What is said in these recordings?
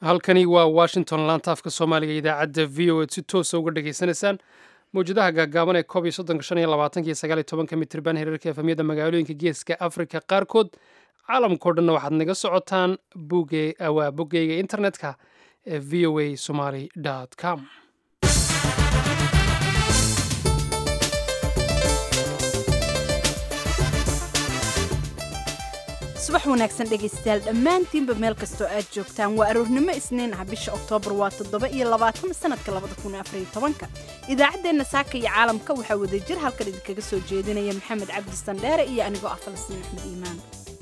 halkani waa washington laanta afka soomaaliga idaacadda v o ed si toosa uga dhagaysanaysaan mawjadaha gaagaaban ee koob iyo soddonka shan iyo labaatanka iyo sagaal iyo tobanka mitriban hereerka efamyada magaalooyinka geeska afrika qaarkood caalamkao dhanna waxaad naga socotaan buge waa boggeyga internetka ee v o a somaly com subax wanaagsan dhegaystayaal dhammaantiinba meel kastoo aad joogtaan waa aroornimo isniin ah bisha oktoobar waa toddoba iyo labaatan sanadka labada kun afariyo tobanka idaacaddeenna saaka iyo caalamka waxaa wadajir halkan idinkaga soo jeedinaya maxamed cabdi sandheere iyo anigoo ah falastiin axmed iimaan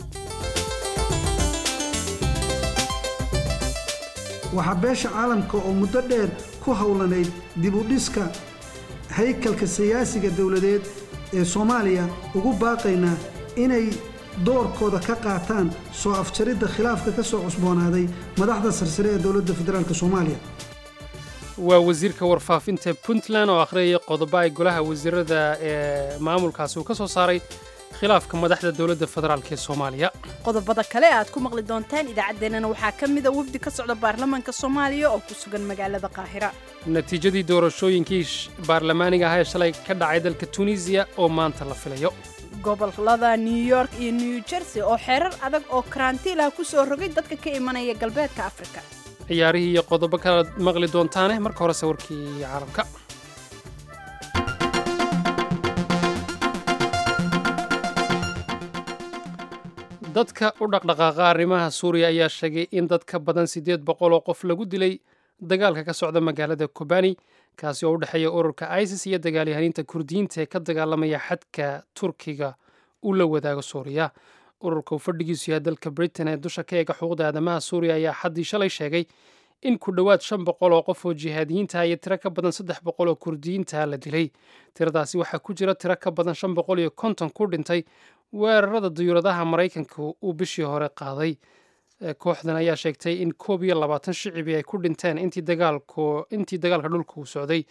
waxaa beesha caalamka oo muddo dheer ku howlanayd dib u dhiska haykalka siyaasiga dowladeed ee soomaaliya ugu baaqaynaa inay doorkooda ka qaataan soo afjaridda khilaafka ka soo cusboonaaday madaxda sarsare ee dowladda federaalk soomaaliya waa wasiirka warfaafinta puntland oo akhriyaya qodobo ay golaha wasiirada ee maamulkaasi uu ka soo saaray khilaafka madaxda dowladda federaalk ee soomaaliya qodobada kale aad ku maqli doontaan idaacaddeenana waxaa ka mida wafdi ka socda baarlamaanka soomaaliya oo ku sugan magaalada qaahira natiijadii doorashooyinkii baarlamaaniga ah ee shalay ka dhacay dalka tunisiya oo maanta la filayo gobolada new york iyo new jersey oo xeerar adag oo karantiilah ku soo rogay dadka ka imanaya galbeedka afrika ciyaarihii iyo qodobo kalaad maqli doontaane marka horese warkii caalamka dadka u dhaqdhaqaaqa arrimaha suuriya ayaa sheegay in dad ka badan siddeed boqol oo qof lagu dilay dagaalka ka socda magaalada kobani kaasi oo u dhexeeya ururka isis iyo dagaalyahaniinta kurdiyiinta ee ka dagaalamaya xadka turkiga uu la wadaago suuriya ururka uu fadhigiisu yahay dalka britain ee dusha ka eega xuquuqda aadamaha suuriya ayaa xaddii shalay sheegay in ku dhowaad shan boqol oo qof oo jihaadiyiinta iyo tiro ka badan saddex boqol oo kurdiyiinta la dilay tiradaasi waxaa ku jira tiro ka badan shan boqol iyo konton ku dhintay weerarada diyuuradaha maraykanka uu bishii hore qaaday kooxdan ayaa sheegtay in koob iyo labaatan shicibi ay ku dhinteen intii dagaalka dhulka uu socday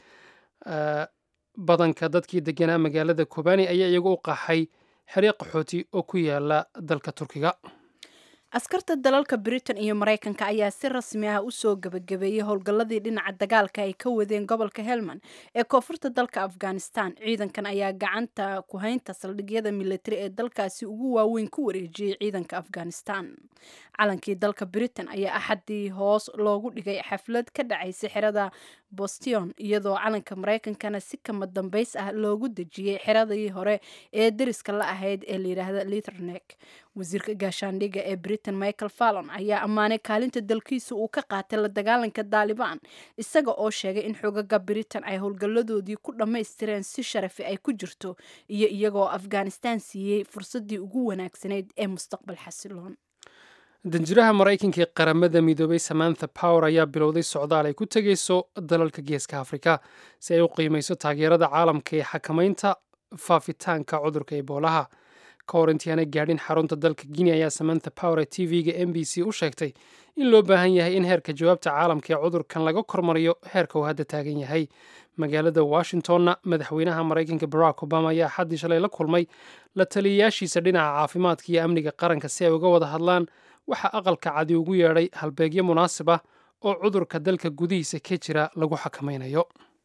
badanka dadkii deganaa magaalada kobani ayaa iyagu u qaxay xeryo qaxooti oo ku yaala dalka turkiga askarta dalalka britain iyo maraykanka ayaa si rasmi ah u soo gebagabeeyey howlgalladii dhinaca dagaalka ay ka wadeen gobolka helmand ee koonfurta dalka afghanistan ciidankan ayaa gacanta ku haynta saldhigyada militari ee dalkaasi ugu waaweyn ku wareejiyey ciidanka afghanistan calankii dalka britain ayaa axadii hoos loogu dhigay xaflad ka dhacaysay xerada bostion iyadoo calanka maraykankana si kama dambays ah loogu dejiyey xeradii hore ee deriska la ahayd ee layidhaahda lithernek wasiirka gaashaandhigga ee britain michael fallon ayaa ammaanay kaalinta dalkiisa uu ka qaatay la dagaalanka daalibaan isaga oo sheegay in xogaga britain ay howlgalladoodii ku dhammaystireen si sharafi ay ku jirto iyo iyagoo afghanistan siiyey fursaddii ugu wanaagsanayd ee mustaqbal xasiloon danjiraha maraykanka ee qaramada midoobay samantha power ayaa bilowday socdaal ay ku tegayso dalalka geeska afrika si ay u qiimayso taageerada caalamka ee xakamaynta faafitaanka cudurka eboolaha ka hor intii aanay gaadhin xarunta dalka guinea ayaa samantha power ee t v-ga m b c u sheegtay in loo baahan yahay in heerka jawaabta caalamka ee cudurkan laga kormariyo heerka uu hadda taagan yahay magaalada washingtonna madaxweynaha maraykanka barack obama ayaa xaddii shalay la kulmay la taliyayaashiisa dhinaca caafimaadka iyo amniga qaranka si ay uga wada hadlaan waxaa aqalka cadi ugu yeedhay halbeegyo munaasib ah oo cudurka dalka gudihiisa ka jira lagu xakamaynayo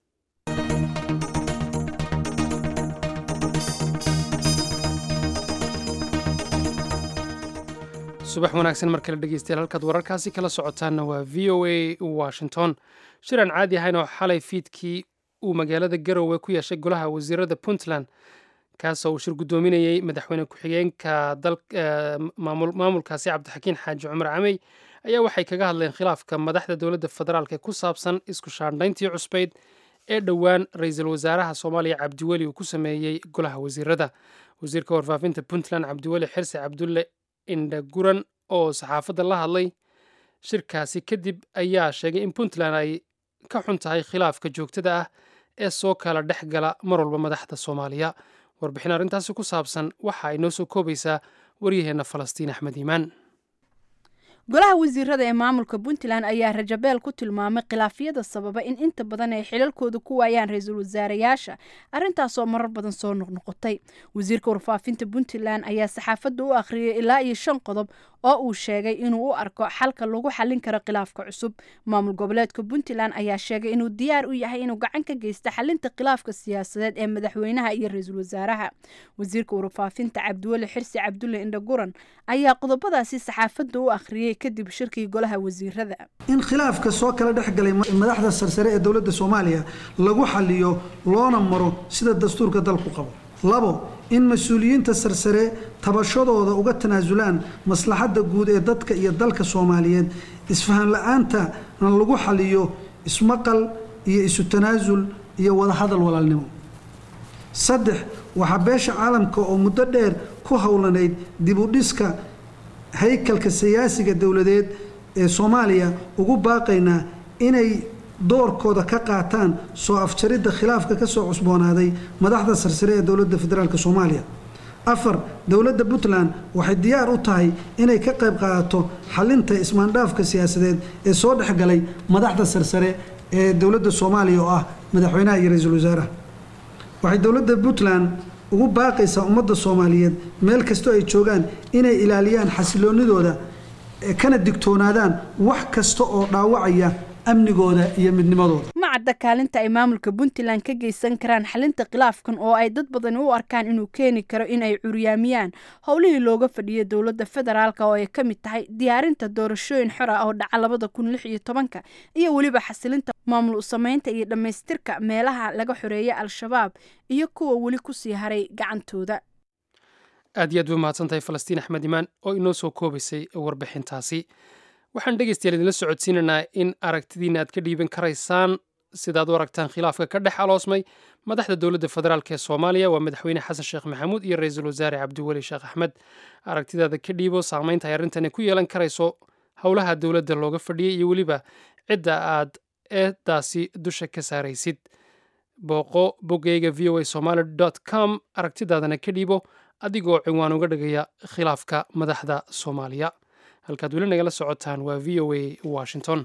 subax wanaagsan mar kale dhegeystayaal halkaad wararkaasi kala socotaanna waa v o a washington shiraan caadi ahayn oo xalay fiidkii uu magaalada garowe ku yeeshay golaha wasiirada puntland kaasoo uu shir guddoominayey madaxweyne ku-xigeenka maamulkaasi cabdixakiin xaaji cumar camey ayaa waxay kaga hadleen khilaafka madaxda dowladda federaalk ee ku saabsan isku shaandhayntii cusbayd ee dhowaan ra-iisul wasaaraha soomaaliya cabdiweli uu ku sameeyey golaha wasiirada wasiirka warfaafinta puntland cabdiweli xirse cabdulle indhaguran oo saxaafadda la hadlay shirkaasi kadib ayaa sheegay in puntland ay ka xun tahay khilaafka joogtada ah ee soo kala dhex gala mar walba madaxda soomaaliya warbixin arrintaasi ku saabsan waxa ay noo soo koobaysaa waryaheenna falastiin axmed iimaan golaha wasiirada ee maamulka puntland ayaa rajabeel ku tilmaamay khilaafyada sababa in inta badan ay xilalkooda ku waayaan ra-iisul wasaarayaasha arrintaasoo marar badan soo noqnoqotay wasiirka warfaafinta puntland ayaa saxaafadda u akhriyay ilaa iyo shan qodob oo uu sheegay inuu u arko xalka lagu xallin karo khilaafka cusub maamul goboleedka puntland ayaa sheegay inuu diyaar u yahay inuu gacan ka geysto xalinta khilaafka siyaasadeed ee madaxweynaha iyo ra-iisul wasaaraha wasiirka warfaafinta cabdiweli xirsi cabdulle indhaguran ayaa qodobadaasi saxaafadda u akhriyey kadib shirkii golaha wasiirada in khilaafka soo kala dhex galay madaxda sarsare ee dowladda soomaaliya lagu xaliyo loona maro sida dastuurka dalku qabo labo in mas-uuliyiinta sarsare tabashadooda uga tanaasulaan maslaxadda guud ee dadka iyo dalka soomaaliyeed isfahan la-aantana lagu xaliyo ismaqal iyo isu tanaasul iyo wadahadal walaalnimo saddex waxaa beesha caalamka oo muddo dheer ku howlanayd dib u dhiska haykalka siyaasiga dowladeed ee soomaaliya ugu baaqaynaa inay doorkooda ka qaataan soo afjaridda khilaafka ka soo cusboonaaday madaxda sarsare ee dowladda federaalk soomaaliya afar dowladda puntland waxay diyaar u tahay inay ka qayb qaadato xalinta ismaandhaafka siyaasadeed ee soo dhexgalay madaxda sarsare ee dowladda soomaaliya oo ah madaxweynaha iyo ra-iisul wasaaraha waxay dowladda puntland ugu baaqaysaa ummadda soomaaliyeed meel kastoo ay joogaan inay ilaaliyaan xasiloonidooda kana digtoonaadaan wax kasta oo dhaawacaya amnigooda iyo midnimadooda ma cadda kaalinta ay maamulka puntland ka geysan karaan xalinta khilaafkan oo ay dad badani u arkaan inuu keeni karo in ay curyaamiyaan howlihii looga fadhiyay dowladda federaalk oo ay ka mid tahay diyaarinta doorashooyin xor ah oo dhaca labada kun lix iyo tobanka iyo weliba xasilinta maamul usameynta iyo dhammaystirka meelaha laga xoreeyay al-shabaab iyo kuwa weli kusii haray gacantooda aad iyo aad bay mahadsantahay falastiin axmed imaan oo inoo soo koobaysay warbixintaasi waxaan dhegaystayaal idinla socodsiinaynaa in aragtidiina aad ka dhiiban karaysaan sidaad u aragtaan khilaafka ka dhex aloosmay madaxda dowladda federaalk ee soomaaliya waa madaxweyne xasan sheekh maxamuud iyo ra-iisul wasaare cabdiweli sheekh axmed aragtidaada ka dhiibo saamaynta ay arrintani ku yeelan karayso howlaha dowladda looga fadhiyay iyo weliba cidda aad eedaasi dusha ka saaraysid booqo boggeyga v o a somaali com aragtidaadana ka dhiibo adigoo ciwaan uga dhigaya khilaafka madaxda soomaaliya halkaad weli nagala socotaan waa v o a washington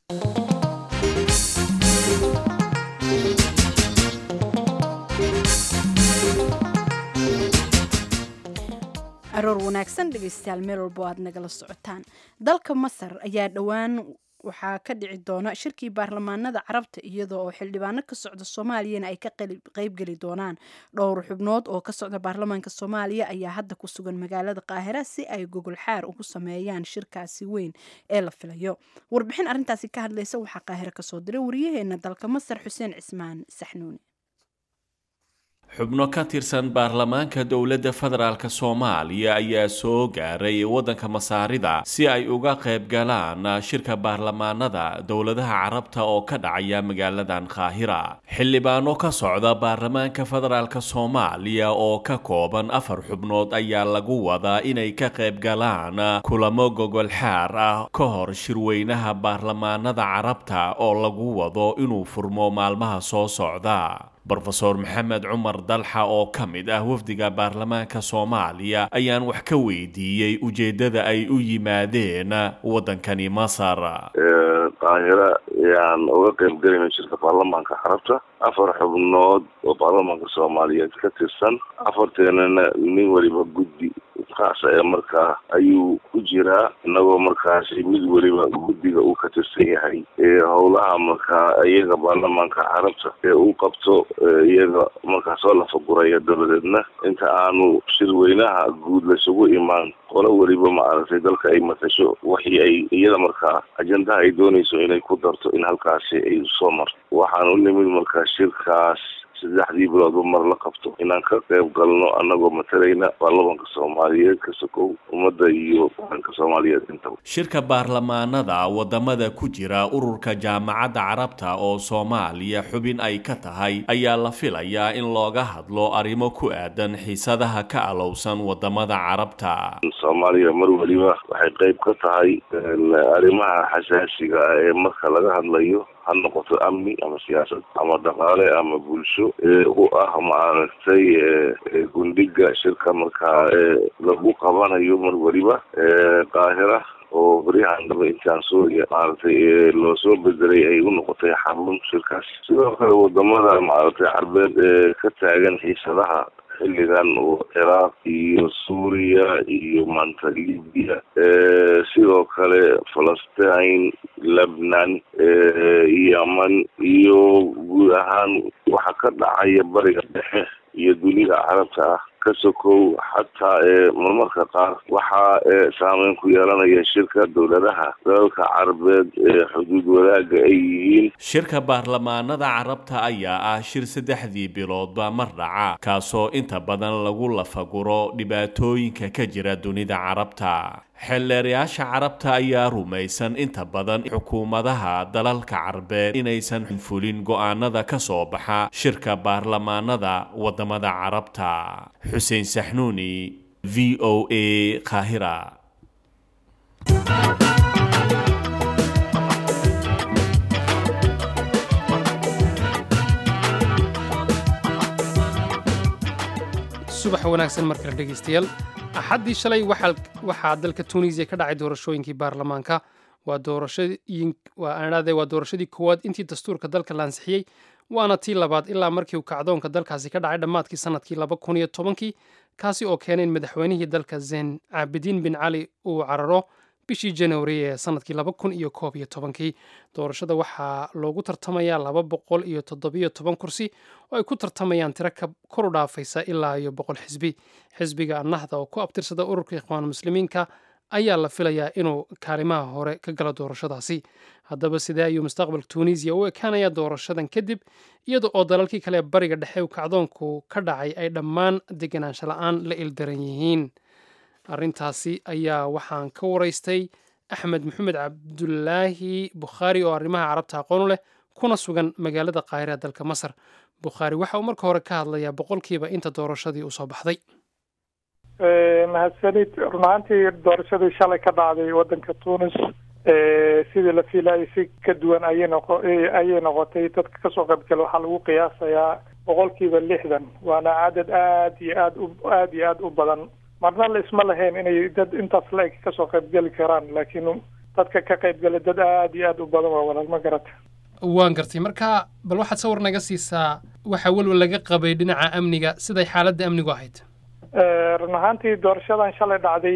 aroor wanaagsan dhegeystayaal meel walbo aad nagala socotaan dalka masar ayaa dhowaan waxaa ka dhici doona shirkii baarlamaanada carabta iyadoo oo xildhibaano ka socda soomaaliyana ay ka qeybgeli doonaan dhowr xubnood oo ka socda baarlamaanka soomaaliya ayaa hadda ku sugan magaalada qaahira si ay gogol xaar ugu sameeyaan shirkaasi weyn ee la filayo warbixin arrintaasi ka hadlaysa waxaa qaahiro kasoo diray wariyaheena dalka masar xuseen cismaan saxnuuni xubno ka tirsan baarlamaanka dowladda federaalk soomaaliya ayaa soo gaaray waddanka masaarida si ay uga qayb galaan shirka baarlamaanada dowladaha carabta oo ka dhacaya magaaladan qaahira xildhibaano ka socda baarlamaanka federaalk soomaaliya oo ka kooban afar xubnood ayaa lagu wadaa inay ka qayb galaan kulamo gogol xaar ah ka hor shirweynaha baarlamaanada carabta oo lagu wado inuu furmo maalmaha soo socda brofeor maxamed cumar dalxa oo ka mid ah wafdiga baarlamaanka soomaaliya ayaan wax ka weydiiyey ujeeddada ay u yimaadeen waddankani masar qaahira ayaan uga qayb gelayna shirka baarlamaanka carabta afar xubnood oo baarlamaanka soomaaliyeed ka tirsan afarteenana nin weliba guddi kaasa ee markaa ayuu ku jiraa inagoo markaasi mid weliba guddiga uu ka tirsan yahay howlaha markaa iyaga baarlamaanka carabta ee uu qabto iyaga markaa soo lafaguraya dabadeedna inta aanu shirweynaha guud laysugu imaan qolo weliba maaragtay dalka ay matasho waxii ay iyada markaa ajendaha ay doonayso inay ku darto in halkaasi ay soo marto waxaan u nimid markaa shirkaas saddexdii biloodba mar la qabto inaan ka qayb galno annagoo matalayna baarlamanka soomaaliyeed ka sokow ummadda iyo qaranka soomaaliyeed intaba shirka baarlamaanada wadamada ku jira ururka jaamacadda carabta oo soomaaliya xubin ay ka tahay ayaa la filayaa in looga hadlo arrimo ku aadan xiisadaha ka alowsan wadamada carabta soomaaliya mar weliba waxay qayb ka tahay arrimaha xasaasiga ah ee marka laga hadlayo ha noqoto amni ama siyaasad ama dhaqaale ama bulsho ee u ah maaragtay gundhiga shirka markaa lagu qabanayo mar weliba qaahira oo beryahan daba intaan suuriya maaragtay loo soo bedelay ay u noqotay xarun shirkaas sidoo kale wadamada maaragtay carbeed ee ka taagan xiisadaha xilligan oo ciraaq iyo suuriya iyo maanta libiya sidoo kale falastiin lebnan yeman iyo guud ahaan waxa ka dhacaya bariga dhexe iyo dunida carabta ah ka sokow xataa ee marmarka qaar waxaa saameyn ku yeelanaya shirka dowladaha dalalka carabeed ee xuduud wadaagga ay yihiin shirka baarlamaanada carabta ayaa ah shir saddexdii biloodba mar dhaca kaasoo inta badan lagu lafaguro dhibaatooyinka ka jira dunida carabta xeelleerayaasha carabta ayaa rumaysan inta badan xukuumadaha dalalka carbeed inaysan fulin go'aanada ka soo baxa shirka baarlamaanada wadamada carabta xuseen saxnuuni v o a qaahira subax wanaagsan mar kale dhegaystayaal axaddii shalay waxaa dalka tunisiya ka dhacay doorashooyinkii baarlamaanka waa doorashadii waa doorashadii koowaad intii dastuurka dalka la ansixiyey waana tii labaad ilaa markii uu kacdoonka dalkaasi ka dhacay dhammaadkii sanadkii laba kun iyo tobankii kaasi oo keenay in madaxweynihii dalka zen caabidiin bin cali uu cararo bishii januari ee sanadkii laba kun iyo koob iyo tobankii doorashada waxaa loogu tartamayaa laba boqol iyo toddobiyo toban kursi oo ay ku tartamayaan tiro kor u dhaafaysa ilaa iyo boqol xisbi xisbiga annahda oo ku abtirsada ururka ikhwaan muslimiinka ayaa la filayaa inuu kaalimaha hore ka galo doorashadaasi haddaba sidee ayuu mustaqbalka tunisiya u ekaanaya doorashadan kadib iyada oo dalalkii kale ee bariga dhexe kacdoonku ka dhacay ay dhammaan deganaansho la-aan la ildaran yihiin arrintaasi ayaa waxaan ka waraystay axmed maxamed cabdulaahi bukhaari oo arrimaha carabta aqoon u leh kuna sugan magaalada qaahira dalka masar bukhaari waxa uu marka hore ka hadlayaa boqolkiiba inta doorashadii usoo baxday mahadsanid run ahaantii doorashadii shalay ka dhacday waddanka tunis sidii la fiilayay si ka duwan ayay noqo ayay noqotay dadka kasoo qaybgala waxaa lagu qiyaasayaa boqolkiiba lixdan waana cadad aad iyo aad u aad iyo aad u badan marna la isma lahayn inay dad intaas la-eg kasoo qaybgeli karaan laakiin dadka ka qaybgala dad aad iyo aad u badan waa walaal ma garata waan gartay marka bal waxaad sawir naga siisaa waxa welwal laga qabay dhinaca amniga siday xaaladda amnigu ahayd run ahaantii doorashadan shalay dhacday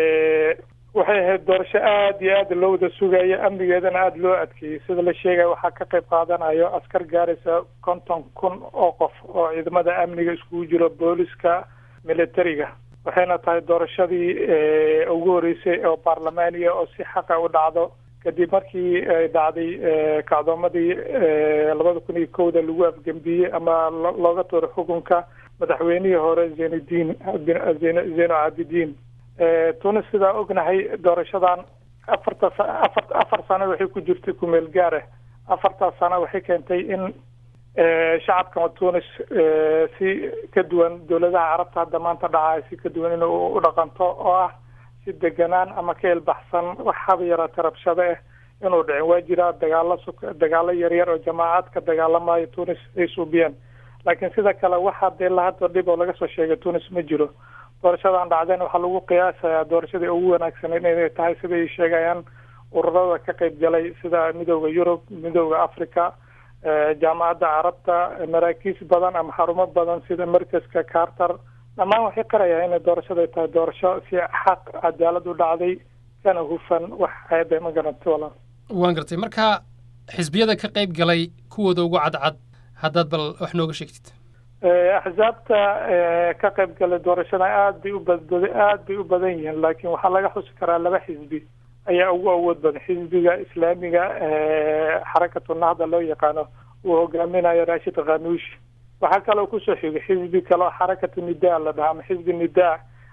waxay ahayd doorasho aad iyo aad loo wada sugaya amnigeedana aada loo adkeeyey sida la sheegaya waxaa ka qayb qaadanayo askar gaaraysa konton kun oo qof oo ciidamada amniga iskugu jiro booliska militariga waxayna tahay doorashadii ugu horeysay oo baarlamaaniya oo si xaqa u dhacdo kadib markii ay dhacday kacdoomadii labada kun iyo kowda lagu afgembiyey ama looga tuuray xukunka madaxweynihii hore zeynudiin zeyno caabidiin tunis sidaa ognahay doorashadan afarta afar afar sano waxay ku jirtay kumeel gaara afartaas sano waxay keentay in shacabka tunis si ka duwan dowladaha carabta hadda maanta dhacaya si ka duwan in u dhaqanto oo ah si deganaan ama ka ilbaxsan wax haba yaraata rabshado ah inuu dhicin waa jiraa dagaalo su dagaalo yaryar oo jamaacad ka dagaalamayo tunis ay suubiyeen laakiin sida kale waxa dee lahadda dhib oo laga soo sheegay tunis ma jiro doorashadan dhacdeen waxaa lagu qiyaasayaa doorashadii ugu wanaagsaneyd inay tahay siday sheegayaan ururada ka qayb galay sida midooda yurub midooda africa jaamacadda carabta maraakiis badan ama xarumo badan sida markaska carter dhammaan waxay qarayaa inay doorashada tahay doorasho si xaq cadaalad u dhacday kana hufan wax ceebe ma garantay walaal waan gartay marka xisbiyada ka qayb galay kuwooda ugu cadcad haddaad bal wax nooga sheegtid axsaabta ka qayb galay doorashada aad bay u badbada aad bay u badan yihiin laakiin waxaa laga xusi karaa laba xisbi ayaa ugu awood badan xisbiga islaamiga xarakatu nahda loo yaqaano uu hogaaminayo rashid khanuushi waxaa kaloo kusoo xigay xisbi kaleo xarakatu nidaa la dhaha ama xisbi nidaa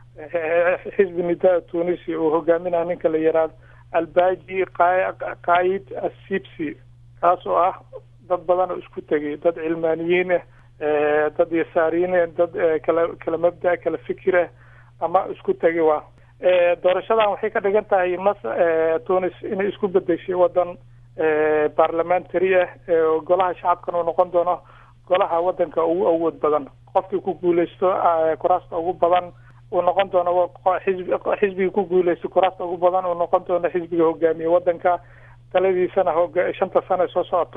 xisbi nidaa tunisi uu hogaaminayo ninka la yihahdo albaji qaid assibsi kaas oo ah dad badan oo isku tegay dad cilmaaniyiin ah dad yasaariyiin ah dad kala kala mabda kala fikir ah ama isku tegay waa doorashadan waxay ka dhigan tahay mas tunis inay isku bedeshay wadan parliamentary ah golaha shacabkan uu noqon doono golaha wadanka ugu awood badan qofkii ku guuleysto kuraasta ugu badan uu noqon doono xisbi xisbiga ku guuleysta kuraasta ugu badan uu noqon doono xisbiga hogaamiye wadanka taladiisana hoga shanta sano soo socoto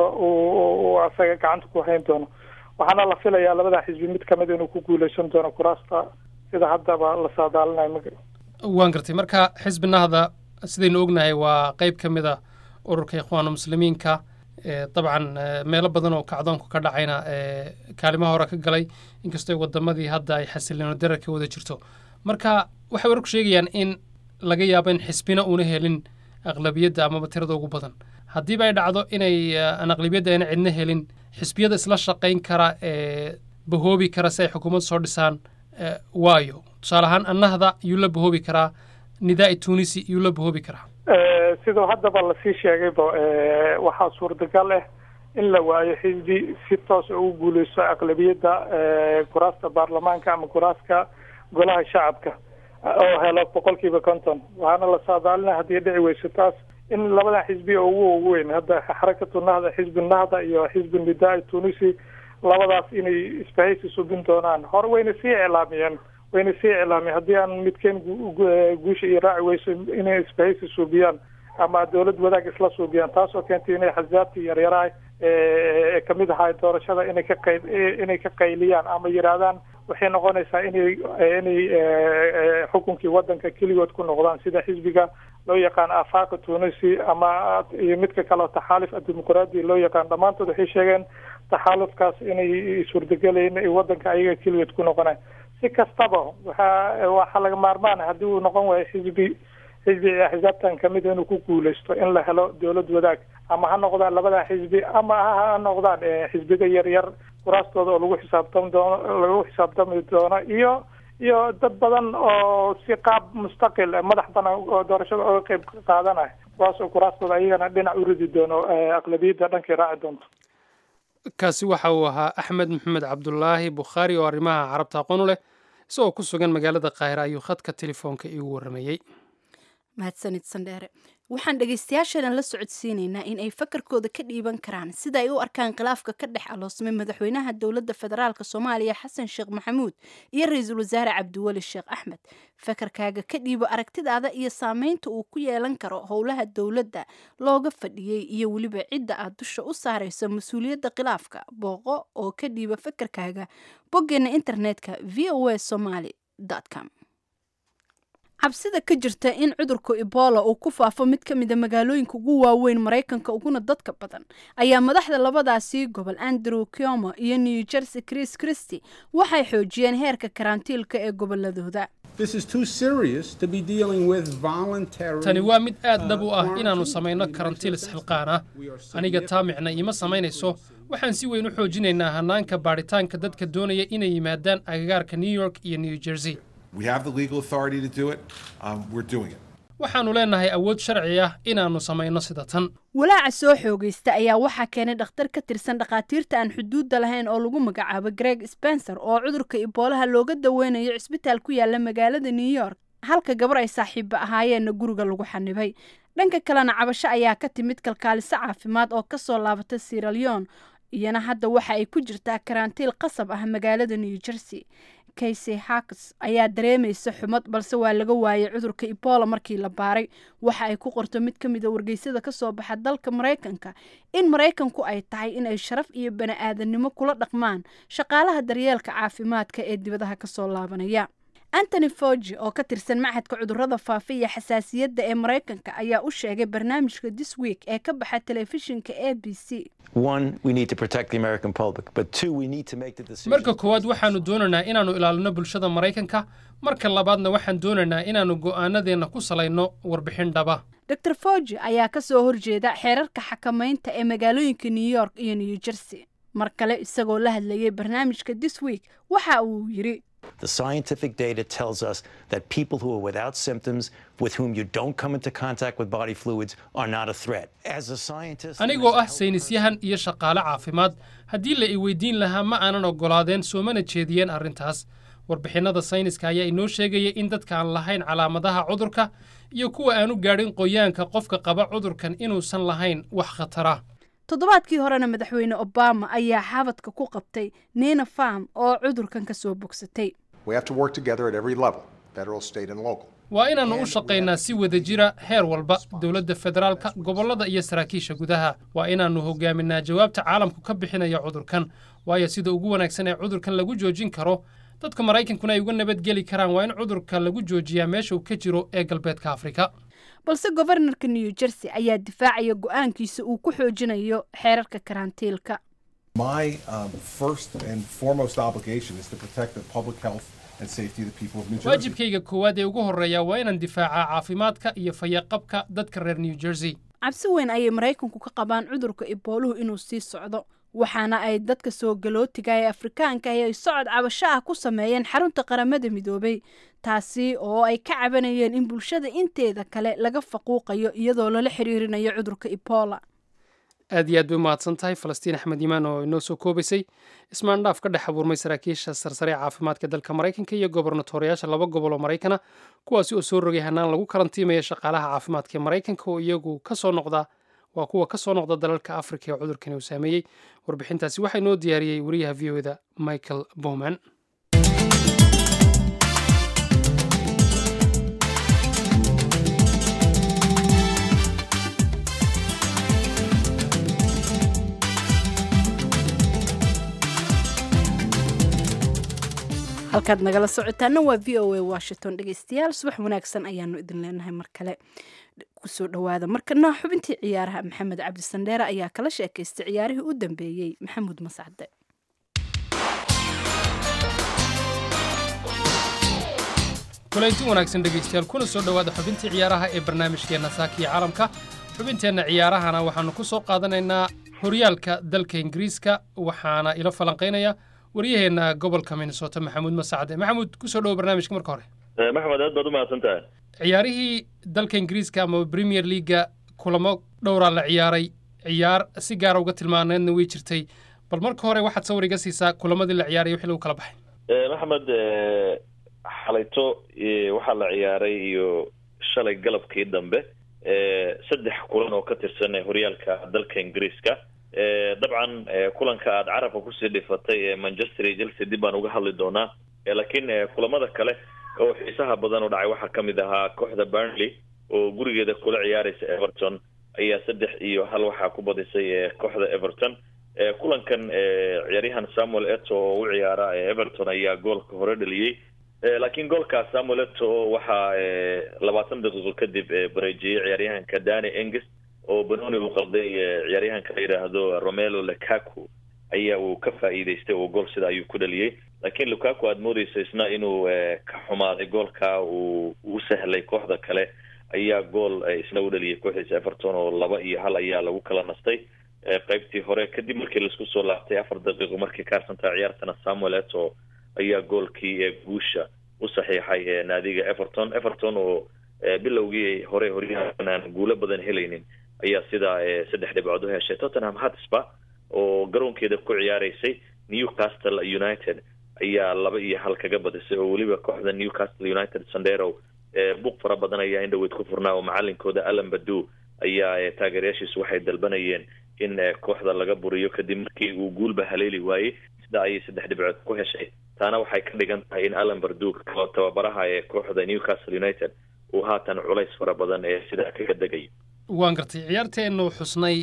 uu asaga gacanta ku hayn doono waxaana la filayaa labada xisbi mid kamid inuu ku guuleysan doono kuraasta sida haddaba la saadaalinayo waan gartay marka xisbi nahda sidaynu ognahay waa qeyb ka mid a ururka ikhwaanu muslimiinka dabcan meelo badan oo kacdoonku ka dhacayna kaalimaha hore ka galay inkastoo wadamadii hadda ay xasiliino darar ka wada jirto marka waxay wararku sheegayaan in laga yaabo in xisbina uuna helin aqlabiyadda amaba tirada ugu badan haddiiba ay dhacdo inay aan aqlabiyadda ayna cidna helin xisbiyada isla shaqayn kara ee bahoobi kara si ay xukuumad soo dhisaan waayo tusaale ahaan annahda yuu la bahoobi karaa nidaai tunisi yuu la bahoobi karaa siduu haddaba lasii sheegayba waxaa suurtagal ah in la waayo xisbi si toos ugu guuleysto aqlabiyadda kuraasta baarlamaanka ama kuraaska golaha shacabka oo helo boqol kiiba konton waxaana la saadaalina haddii dhici weyso taas in labadan xisbi oo ugu ugu weyn hadda xarakatu nahda xisbi nahda iyo xisbi nidaa tunisi labadaas inay isbahaysi subin doonaan hore wayna sii iclaamiyeen wayna sii iclaamiyeen haddii aan midkeen guusha iyo raaci weyso inay isbahaysi suubiyaan ama dawlad wadaag isla suubiyaan taasoo keentay inay xasaabtii yaryaraha ee kamid ahaa doorashada inay ka qay inay ka qayliyaan ama yidhaahdaan waxay noqonaysaa inay inay xukunkii wadanka keligood ku noqdaan sida xisbiga loo yaqaan afaqa tunisi ama iyo midka kaleo taxaalif addimuqraadi loo yaqaan dhammaantood waxay sheegeen taxaalufkaas inay suurtagelayn ay wadanka ayaga keligood ku noqonaan si kastaba waxaa waxaa laga maarmaan haddii uu noqon waayo xisbi xisbi axsaabtan kamid inuu ku guuleysto in la helo dawlad wadaag ama ha noqdaan labada xisbi ama ha noqdaan xisbiga yaryar kuraastooda oo lagu xisaabtami doono lagu xisaabtami doono iyo iyo dad badan oo si qaab mustaqil madax banaan oo doorashada oga qeyb qaadanaya kuwaas oo kuraastooda ayagana dhinac u ridi doono aqlabiyadda dhankay raaci doonto kaasi waxa uu ahaa axmed maxamed cabdulaahi bukhaari oo arrimaha carabta aqoon u leh isagoo ku sugan magaalada kaahira ayuu khadka telefoonka iigu warramayey mahadsanid sandheere waxaan dhegaystayaasheenan la socodsiinaynaa in ay fakarkooda ka dhiiban karaan sida ay u arkaan khilaafka ka dhex aloosmay madaxweynaha dowladda federaalk soomaaliya xasan sheekh maxamuud iyo ra-iisul wasaare cabdiweli sheekh axmed fakarkaaga ka dhiibo aragtidaada iyo saameynta uu ku yeelan karo howlaha dowladda looga fadhiyey iyo weliba cidda aad dusha u saarayso mas-uuliyadda khilaafka booqo oo ka dhiiba fakarkaaga boggeena internetka v o a somaly com cabsida ka jirta in cudurka ebola uu ku faafo mid ka mida magaalooyinka ugu waaweyn maraykanka uguna dadka badan ayaa madaxda labadaasii gobol andrew kiomo iyo new jersey chris christy waxay xoojiyeen heerka karantiilka ee goboladooda tani waa mid aad dhab u ah inaannu samayno karantiil isxilqaan ah aniga taa micna iima samaynayso waxaan si weyn u xoojinaynaa hannaanka baadhitaanka dadka doonaya inay yimaadaan agagaarka new york iyo new jersey waxaannu leenahay awood sharci ah inaannu samayno sida tan walaaca soo xoogaysta ayaa waxaa keenay dhakhtar ka tirsan dhakhaatiirta aan xuduudda lahayn oo lagu magacaabo greg spencer oo cudurka iboolaha looga daweynayo cisbitaal ku yaala magaalada new york halka gabar ay saaxiibba ahaayeenna guriga lagu xanibay dhanka kalena cabasho ayaa ka timid kalkaaliso caafimaad oo ka soo laabatay siraleon iyana hadda waxa ay ku jirtaa karantiil qasab ah magaalada new jersey kaysey haks ayaa dareemaysa xumad balse waa laga waayay cudurka ebola markii la baaray waxa ay ku qorto mid ka mida wargeysyada ka soo baxa dalka maraykanka in maraykanku ay tahay inay sharaf iyo bani-aadannimo kula dhaqmaan shaqaalaha daryeelka caafimaadka ee dibadaha kasoo laabanaya antony fogi oo ka tirsan machadka cudurada faafa iyo xasaasiyadda ee maraykanka ayaa u sheegay barnaamijka this week ee ka baxa telefishinka a b c marka koowaad waxaannu doonaynaa inaannu ilaalino bulshada maraykanka marka labaadna waxaan doonaynaa inaannu go'aanadeenna ku salayno warbixin dhaba dor fogi ayaa ka soo horjeeda xeerarka xakamaynta ee magaalooyinka new york iyo new jersey mar kale isagoo la hadlayay barnaamijka this week waxa uu yidhi The scientific data tells us that people who are without symptoms, with whom you don't come into contact with body fluids, are not a threat. As a scientist, anigoo ah saynisyahan iyo shaqaale caafimaad haddii la i weydiin lahaa ma aanan oggolaadeen soomana jeediyeen arrintaas warbixinnada sayniska ayaa inoo sheegaya in dadka aan lahayn calaamadaha cudurka iyo kuwa aanu gaadhin qoyaanka qofka qaba cudurkan inuusan lahayn wax khatara toddobaadkii horena madaxweyne obama ayaa xabadka ku qabtay nina farm oo cudurkan ka soo bogsatay federal, state, and local. waa inaannu u shaqaynaa si wada jira heer walba dowladda federaalka gobollada iyo saraakiisha gudaha waa inaannu hogaaminaa jawaabta caalamku ka bixinaya cudurkan waayo sida ugu wanaagsan ee cudurkan lagu joojin karo dadka maraykankuna ay uga nabadgeli karaan waa in cudurka lagu joojiyaa meesha uu ka jiro ee galbeedka afrika balse gobarnorka new jersey ayaa difaacaya go'aankiisa uu ku xoojinayo xeerarka karantiilka My um, first and foremost obligation is to protect the public health and safety of the people of New Jersey. waajibkayga koowaad ee ugu horreeya waa inaan difaacaa caafimaadka iyo fayaqabka dadka reer new jersey cabsi weyn ayay maraykanku ka qabaan cudurka ibooluhu inuu sii socdo waxaana ay dadka soo galootiga ee afrikaanka ahi ay socod cabasho ah ku sameeyeen xarunta qaramada midoobay taasi oo ay ka cabanayeen in bulshada inteeda kale laga faquuqayo iyadoo lala xiriirinayo cudurka ebola aad iyo aad bay u mahadsan tahay falastiin axmed yimaan oo inoo soo koobaysay ismaandhaaf ka dhex abuurmay saraakiisha sarsare ee caafimaadka dalka maraykanka iyo gobornatooriyaasha laba gobol oo maraykana kuwaasi oo soo rogay hanaan lagu karantiimaya shaqaalaha caafimaadka ee maraykanka oo iyagu ka soo noqda waa kuwa ka soo noqda dalalka afrika ee cudurkani uu saameeyey warbixintaasi waxaa inoo diyaariyey wariyaha v o da michael bowman halkaad nagala socotaana waa v o a washington dhegeystayaal subax wanaagsan ayaanu idin leenahay mar kale kusoo dhowaada markana xubintii ciyaaraha maxamed cabdi sandheere ayaa kala sheekaystay ciyaarihii u dambeeyey maxamuud masacde kulanti wanaagsan dhegaystayaal kuna soo dhowaada xubintii ciyaaraha ee barnaamijkeenna saakiya caalamka xubinteenna ciyaarahana waxaannu ku soo qaadanaynaa horyaalka dalka ingiriiska waxaana ila falanqaynaya waryaheenna gobolka minnesota maxamuud masacde maxamuud kusoo dhowo barnaamijka marka hore maxamed aad baad u mahadsan tahay ciyaarihii dalka ingiriiska ama premier leaga kulamo dhowraa la ciyaaray ciyaar si gaara uga tilmaaneedna way jirtay bal marka hore waxaad sawir iga siisaa kulamadii la ciyaaray wixii lagu kala baxay maxamed xalayto waxaa la ciyaaray iyo shalay galabkii dambe saddex kulan oo ka tirsan horyaalka dalka ingiriiska dabcan kulanka aada carabka kusii dhifatay ee manchester iyo chelsea dib baan uga hadli doonaa laakiin kulamada kale oo xiisaha badan oo dhacay waxaa kamid ahaa kooxda burnley oo gurigeeda kula ciyaaraysa everton ayaa saddex iyo hal waxaa ku badisay kooxda everton kulankan ciyaaryahan samuel eto oo u ciyaara everton ayaa goolka hore dhaliyey laakiin goolkaas samuel eto waxaa labaatan daqiiqo kadib bareejiyey ciyaaryahanka dani engis oo banoni uu qalday ciyaaryahanka la yidhaahdo romelo lukaku ayaa uu ka faa'iidaystay oo gool sida ayuu ku dhaliyey laakiin lukaku aada moodeysa isna inuu ka xumaaday goolka uu u sahlay kooxda kale ayaa gool isna u dhaliyay kooxdiisa everton oo laba iyo hal ayaa lagu kala nastay qaybtii hore kadib markii laisku soo laabtay afar daqiiqo markii kaarsantaa ciyaartana samuel eto ayaa goolkii guusha u saxiixay naadiga everton everton oo bilowgii hore horyaalkan aan guulo badan helaynin ayaa sidaa saddex dhibcood u heshay tottenham hotspur oo garoonkeeda ku ciyaaraysay newcastle united ayaa laba iyo hal kaga badisay oo weliba kooxda newcastle united sandero buuq fara badan ayaa indhaweyd ku furnaa oo macalinkooda alan badu ayaa taageerayaashiisu waxay dalbanayeen in kooxda laga buriyo kadib markii uu guulba haleeli waayey sida ayay saddex dhibcood ku heshay taana waxay ka dhigan tahay in alan bardu oo tababaraha ee kooxda newcastle united uu haatan culays fara badan ee sidaa kaga degayo waan gartay ciyaarteennu xusnay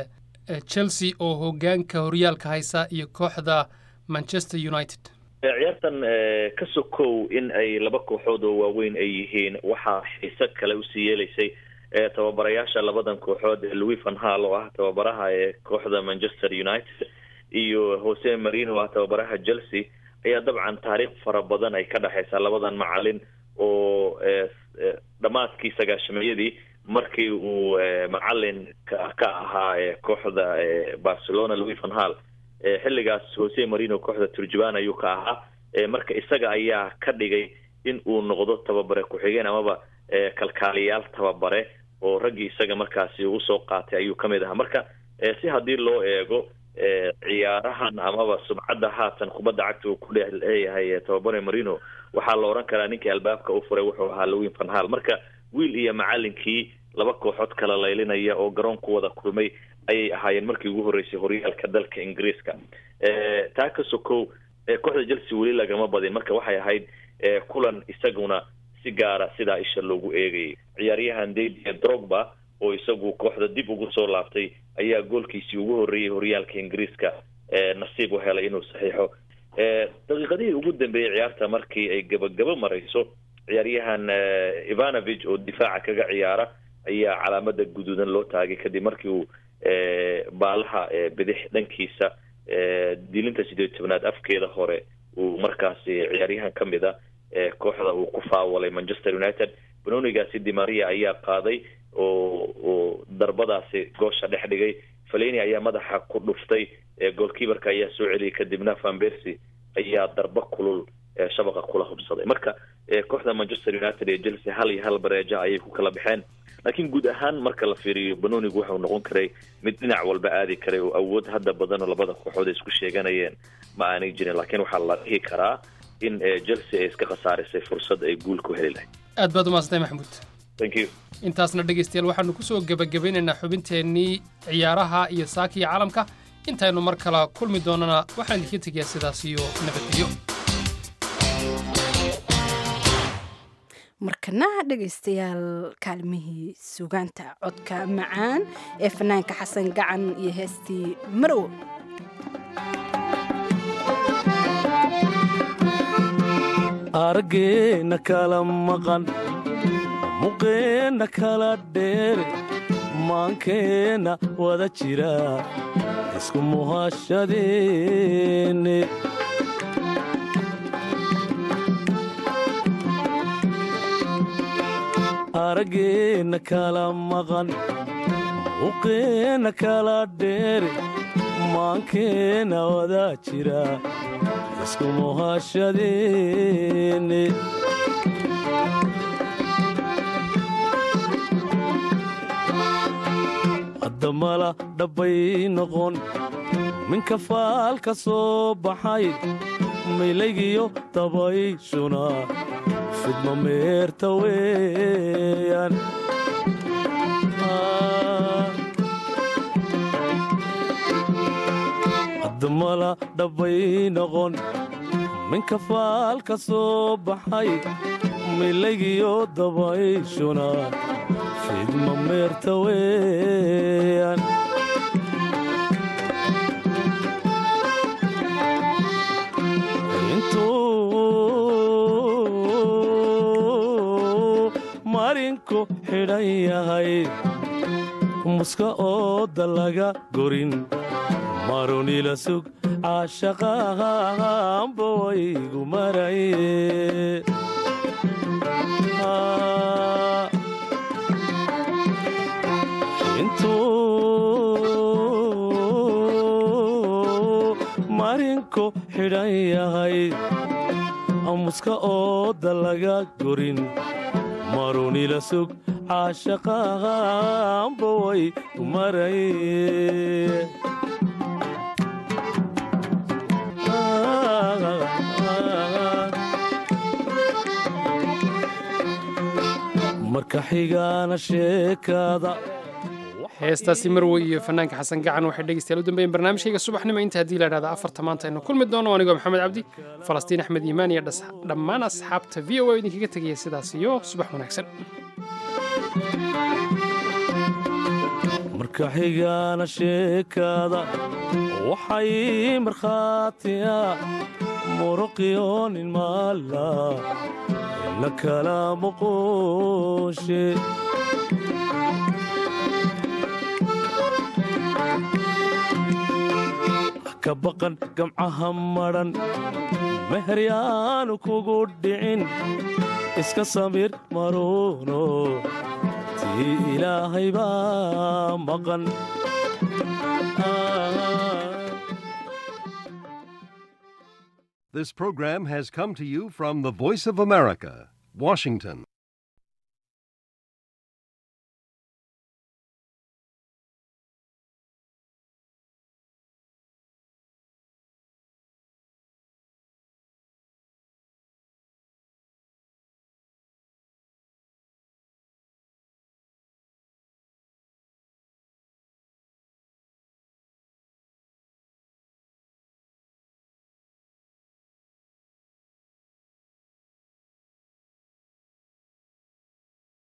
chelsea oo hogaanka horyaalka haysa iyo kooxda manchester united ciyaartan ka sokow in ay laba kooxood oo waaweyn ay yihiin waxaa xiise kale usii yeelaysay tababarayaasha labadan kooxood louis van hall oo ah tababaraha ee kooxda manchester united iyo jose marino oo ah tababaraha chelsea ayaa dabcan taariikh fara badan ay ka dhexaysaa labadan macalin oo dhammaadkii sagaashameeyadii markii uu macalin ka ahaa kooxda barcelona louis van hall xilligaas jose marino kooxda turjuban ayuu ka ahaa marka isaga ayaa ka dhigay in uu noqdo tababare ku-xigeen amaba kalkaaliyaal tababare oo raggii isaga markaasi usoo qaatay ayuu kamid ahaa marka si haddii loo eego ciyaarahan amaba sumcadda haatan kubadda cagta uu ku leeyahay tababare marino waxaa la odhan karaa ninkii albaabka u furay wuxuu ahaa louis van hall marka wiil iyo macalinkii laba kooxood kala laylinaya oo garoonku wada kulmay ayay ahaayeen markii ugu horreysay horyaalka dalka ingiriiska taa ka sokow kooxda chelsea weli lagama badin marka waxay ahayd kulan isaguna si gaara sidaa isha loogu eegayay ciyaaryahan dadia drogba oo isagu kooxda dib ugu soo laabtay ayaa goolkiisii ugu horreeyey horyaalka ingiriiska nasiib u helay inuu saxiixo daqiiqadihii ugu dambeeyey ciyaarta markii ay gabagabo marayso ciyaaryahan ivanovich oo difaaca kaga ciyaara ayaa calaamada guduudan loo taagay kadib markii uu baalaha bidix dhankiisa dilinta sideed tobnaad afkeeda hore uu markaasi ciyaaryahan ka mid a kooxda uu ku faawalay manchester united banonigaasi dimaria ayaa qaaday oo oo darbadaasi goosha dhex dhigay faleni ayaa madaxa ku dhuftay goolkiibarka ayaa soo celiyay kadibna vanbercy ayaa darba kulul shabaqa kula hubsaday marka kooxda manchester united ee chelsea hal iyo hal bareeja ayay ku kala baxeen laakiin guud ahaan marka la fiiriyo banonigu wuxuu noqon karay mid dhinac walba aadi karay oo awood hadda badan oo labada kooxood ay isku sheeganayeen ma aanay jirin laakiin waxaa la dhihi karaa in chelsea ay iska khasaarisay fursad ay guul ku heli lahayd aad baad umahadsantay maxamuud thank you intaasna dhegaystayaal waxaanu kusoo gebagabeynaynaa xubinteennii ciyaaraha iyo saaka iyo caalamka intaynu mar kala kulmi doonana waxaan idinka tegayaa sidaas iyo nabadgelyo markana dhegaystayaal kaalmihii sugaanta codka macaan ee fanaanka xasan gacan iyo heestii marow araggeena kala maqan muqeenna kala dheere maankeenna wada jira isku muhashadeenne araggeenna kala maqan muqeenna kala dheere maankeenna wada jira isku muhashadeenne haddamala dhabbay noqon minka faalka soo baxay milaygiyo dabayshuna fidma meerta weeyaan haddamala dhabbay noqon minka faalka soo baxay milaygiyo dabayshuna fidma meerta weeyaan intuu marinku xidhan yahay muska ooda laga gorin marunila sug caashaqahanba waygu maraye intuu marinku xidhan yahay muska ooda laga gorin marunila sug caashaqahanba way maraye marka xigaana sheekada heestaasi marwey iyo fanaanka xasan gacan waxay dhegeystayaal u dambeeyeen barnaamijkayga subaxnimo inta haddii la idhahda afarta maanta aynu kulmi doono anigoo maxamed cabdi falastiin axmed iimaan iyo dhammaan asxaabta v o a idinkaga tegaya sidaas iyo subax wanaagsan marka xigaana sheekada waxay markhaatiya muruqyoonin maala ina kala muquushe ka baqan gamcaha madhan meheryaanu kugu dhicin iska samir maruuno tii ilaahay baa maqan This program has come to you from the Voice of America, Washington.